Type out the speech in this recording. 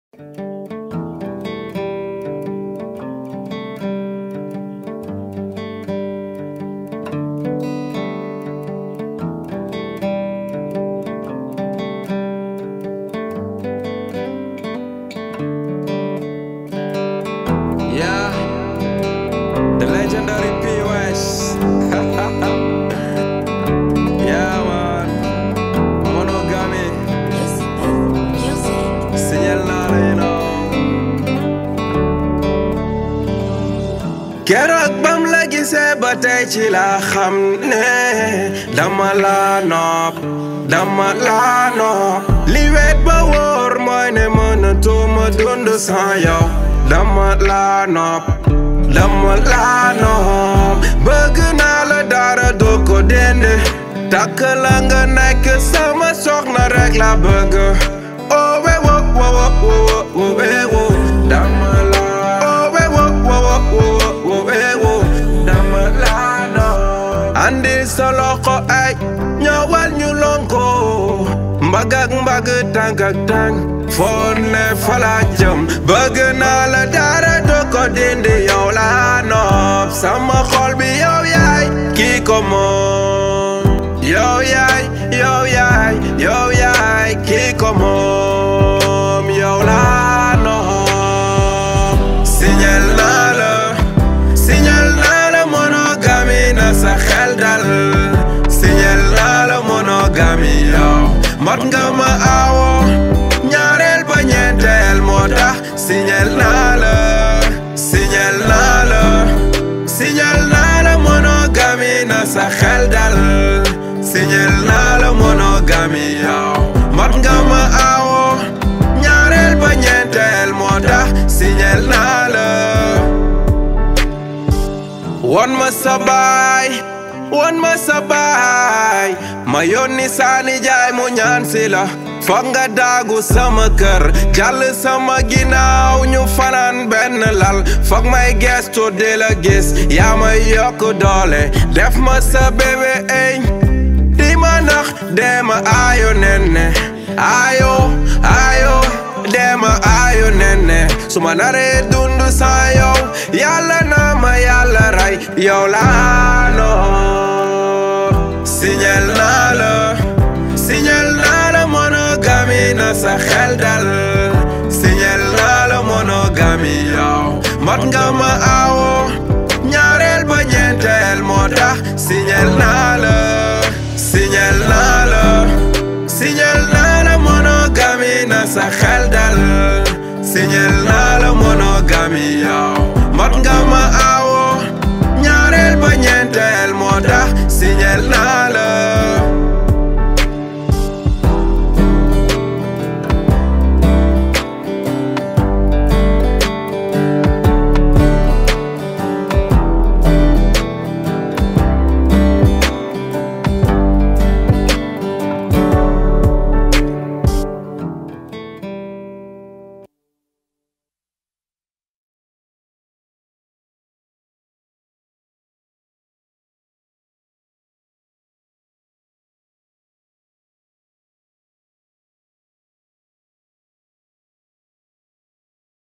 Yeah, the legendary POS. yeah, man. Monogamy. Signal naa la, you know. keroog bam la gisee ba tey ci la xam ne dama la nopp dama la nopp li weet ba wóor mooy ne mënatuma dund sans yow dama la nopp dama la nopp bëgg naa la dara doo ko dende takk la nga nekk sama soxna rek la bëgg oh we wo wo wo wo wo we wo dama la oh we wo wo wo wo wo we wo dama la nopp andi sa loxo ay ñëwal ñu lonko mbagg ak mbagg tànk ak tànk foon ne fala jëm bëgg naa la dara doo ko dindi yow la nopp sama xol bi yow yaay kii ko moom yow yaay yow yaay yow yaay kii ko moom yow la nopp signal naa la signal naa la monogamie na sa xel dal signal naa la monogamie yow mat nga ma awo ñaareel ba ñeenteel moo tax signal naa la signal naa la signal naa la monogamie na sa xel dal signal naa la monogamie yow mat nga ma awo ñaareel ba ñeenteel moo tax signal naa la won ma sa baay won ma sa baay ma yónni saani jaay mu ñaan si la foog nga daagu sama kër jàll sama ginnaaw ñu fanaan benn lal foog may gestu di la gis yaa may yokk doole def ma sa bébé ey di ma nax dee ma aayo nenne aayo aayo dee ma aayo nenne su ma naree dund saa yow yàlla na ma yàlla rey yow laa noor signal naa la signal naa la monogamie na sa xel dal signal naa la monogamie yow mat nga ma awo ñaareel ba ñeenteel moo tax signal naa la signal naa la signal naa la monogamie na sa xel dal signal naa la monogamie yow mat nga ma awo ñaareel ba ñeenteel moo tax signal naa